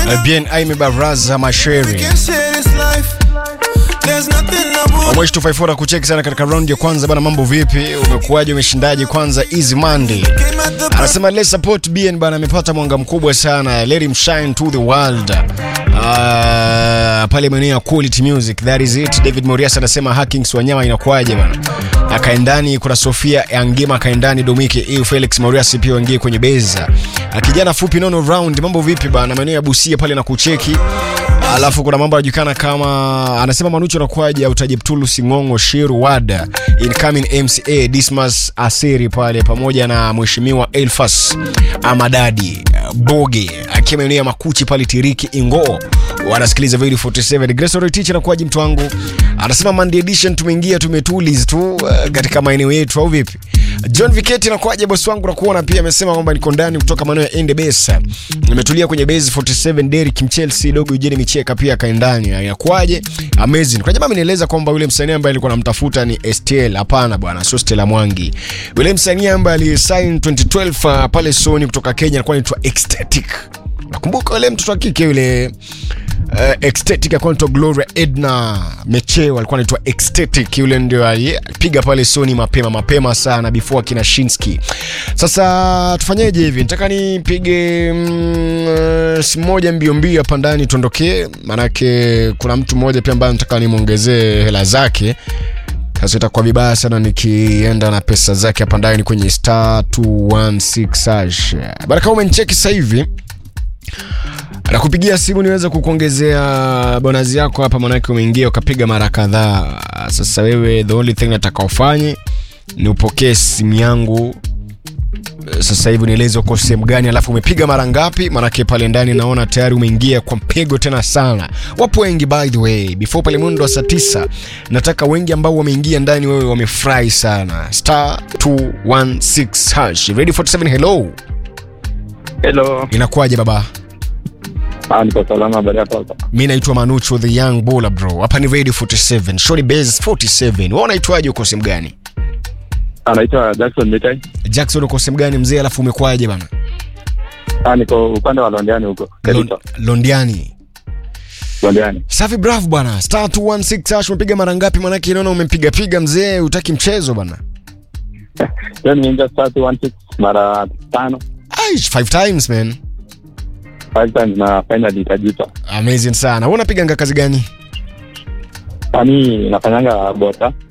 bien aime baraza masheri Can't share this life. There's nothing I would Mweshi 254 kucheki sana katika round ya kwanza bana, mambo vipi? Umekuwaje? Umeshindaje? Kwanza easy Monday. came at the back. Anasema let's support BN bana, amepata mwanga mkubwa sana. Let him shine to the world. Uh, pale maeneo ya quality music that is it. David Morias anasema hackings wanyama inakuwaje bana? Akaendani kuna Sofia Angima akaendani Domike EU Felix Morias pia waingie kwenye beza. Kijana fupi nono round, mambo vipi bana? Maeneo ya Busia pale na kucheki. Alafu kuna mambo yanajulikana kama anasema Manucho anakuaje au Tajiptulu Singongo Shiru Wada incoming MCA Dismas Asiri pale pamoja na mheshimiwa Elfas Amadadi Boge akiwa maeneo ya Makuchi pale Tiriki Ingo wanasikiliza Video 47 Grace Ore Teacher anakuaje mtu wangu anasema Monday edition tumeingia tumetuliz tu uh, katika maeneo yetu au vipi John Viketi anakuaje bosi wangu nakuona pia amesema kwamba niko ndani kutoka maeneo ya Ende Besa nimetulia kwenye base 47 Derrick Mchelsea dogo Eugene Micheka pia kaendani inakuaje amazing kwa jamaa amenieleza kwamba yule msanii ambaye alikuwa namtafuta ni STL hapana bwana sio Stella Mwangi yule msanii ambaye alisign 2012 uh, pale Sony kutoka Kenya alikuwa anaitwa Ecstatic nakumbuka yule mtoto wa kike yule uh, Ecstatic alikuwa anaitwa Gloria Edna Mecheo alikuwa anaitwa Ecstatic yule ndio alipiga pale Sony mapema mapema sana before akina Shinsky sasa tufanyeje hivi nataka nipige mm, uh, simu moja mbio mbio hapa ndani tuondokee maanake kuna mtu mmoja pia ambaye nataka nimwongezee hela zake sasa itakuwa vibaya sana nikienda na pesa zake hapa ndani kwenye star 216 hash bana kama umenicheki sasa hivi nakupigia simu niweze kukuongezea bonazi yako hapa manake umeingia ukapiga mara kadhaa sasa wewe the only thing nataka ufanye ni upokee simu yangu sasa hivi nieleze uko sehemu gani alafu umepiga mara ngapi manake pale ndani naona tayari umeingia kwa mpigo tena sana wapo wengi by the way before pale mwendo wa saa tisa nataka wengi ambao wameingia ndani wewe wamefurahi sana star 216 hash ready 47 hello Hello. inakuwaje baba Ah, niko salama baada ya sasa. mi naitwa manucho the young bowler bro hapa ni radio 47 shori base 47 wewe unaitwaje uko sehemu gani Anaitwa Jackson Mitai. jackson uko sehemu gani mzee alafu umekwaje bana Ah, niko upande wa Londiani huko. Lon- Kericho. londiani Londiani. safi bravo bwana star 216 hash umepiga mara ngapi manake naona umepiga piga mzee utaki mchezo bana Leo nimeingia start 16 mara tano. Aish, five times man Five times na finally ikajipa. amazing sana wewe unapiga nga kazi gani Ah, mimi nafanyanga bota.